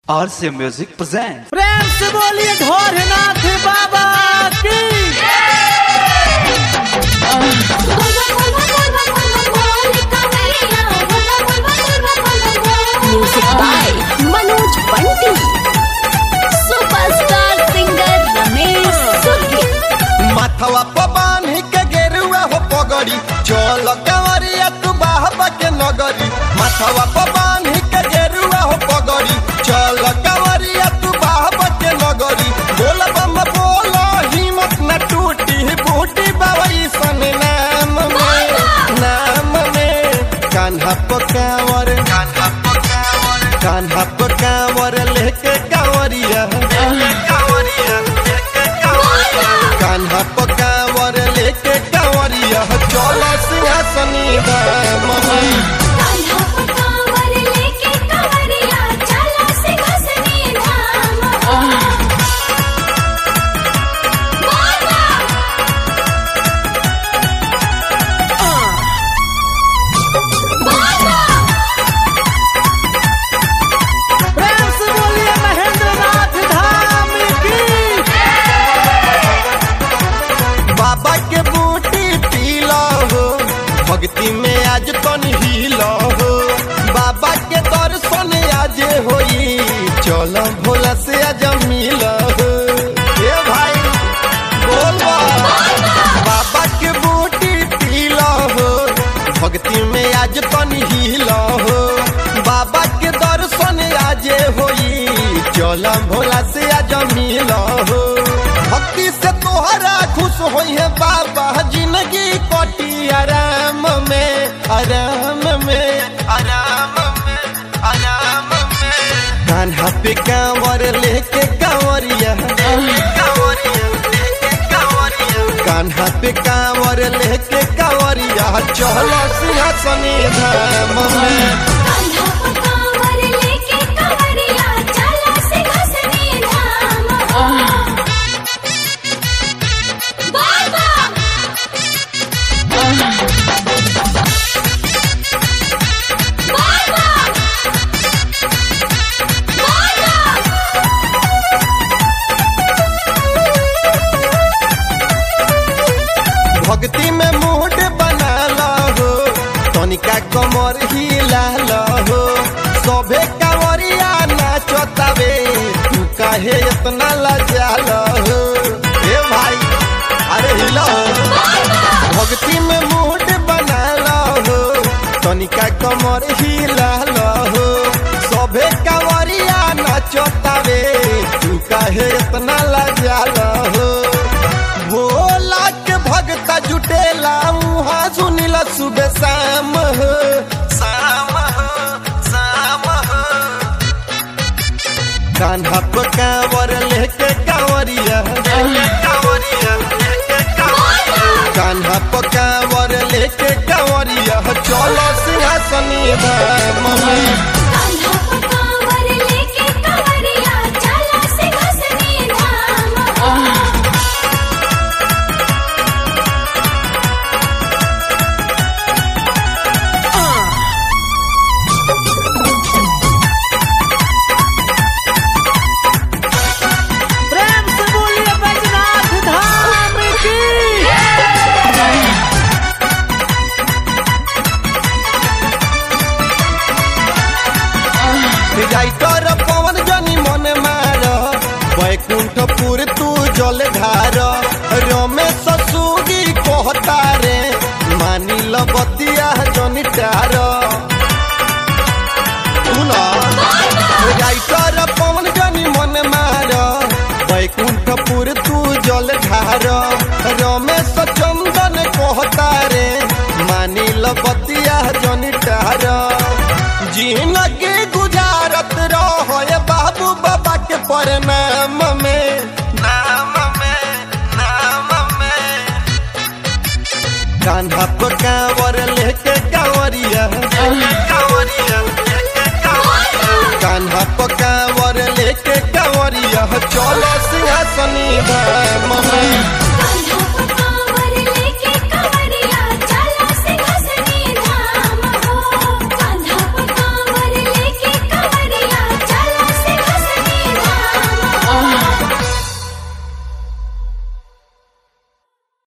RC Music presents प्रेम से बोलिए ढोरनाथ बाबा की music by Manoj Bunty superstar singer Ramesh सुर्गी माथवा पर बांधी के गेरुआ हो पगड़ी चल कंवरिया तू बाहबा के नगरी माथवा पर बांधी के गेरुआ हो पगड़ी चल कंवरिया तू बाहबा के नगरी बोल बम बोल हिम्मत न टूटी बूटी बाबई सन नाम में नाम में कान्हा पकावर कान्हा पकावर कान्हा पकावर लेके कंवरिया कंवरिया लेके कंवरिया कान्हा पकावर लेके कंवरिया चल सिंहासनी धाम में प्रेम से बोलिए महेंद्रनाथ धाम की बाबा के बूटी पीला हो भक्ति में आज तन हिला हो बाबा के दर्शन आज होई चल भोला से आज मिला हो ए भाई बोल बा। बाबा के बूटी पीला हो भक्ति में आज तन हिला हो बाबा के दर्शन आज होई चल भोला से आज मिला हो भक्ति से तोहरा खुश होई है बाबा जिंदगी कटी आराम में आराम में आराम में आराम में कान्हा पे कांवर लेके कांवरिया कांवरिया लेके कांवरिया कान्हा पे कांवर लेके कांवरिया चलो सिंहासनी धाम में भक्ति में मूड बनाला हो तनिका कमर हिलाला हो सभे कांवरिया नाचतावे तू काहे इतना लजाला हो ए भाई अरे हिला भक्ति में मूड बनाला हो तनिका कमर हिलाला हो सभे कांवरिया नाचतावे तू काहे इतना लजाला हो भोला के भगता जुटेला उहाँ सुनिला सुबह शाम हो शाम हो शाम हो कान्हा पर कांवर लेके कांवरिया कांवरिया लेके कांवरिया कान्हा पर कांवर लेके कांवरिया चलो सिंहासनी धाम में प्रेम से बोलिए बैजनाथ धाम की राइटर पवन जनी मन मार वैकुंठपुर तू जल धार रमेश सुगी कहता रे मानी ल बतिया जनी टार सुन राइटर पवन जनी मन मार वैकुंठपुर तू जल धार रमेश चंदन कहता रे मानी ल बतिया जनी टार जिंदगी गुजारत रहो ये बाबू बाबा के प्रणाम में नाम में नाम में कान्हा पर कांवर लेके कांवरिया कांवरिया लेके कांवरिया कान्हा पर कांवर लेके कांवरिया चलो सिंहासनी धाम में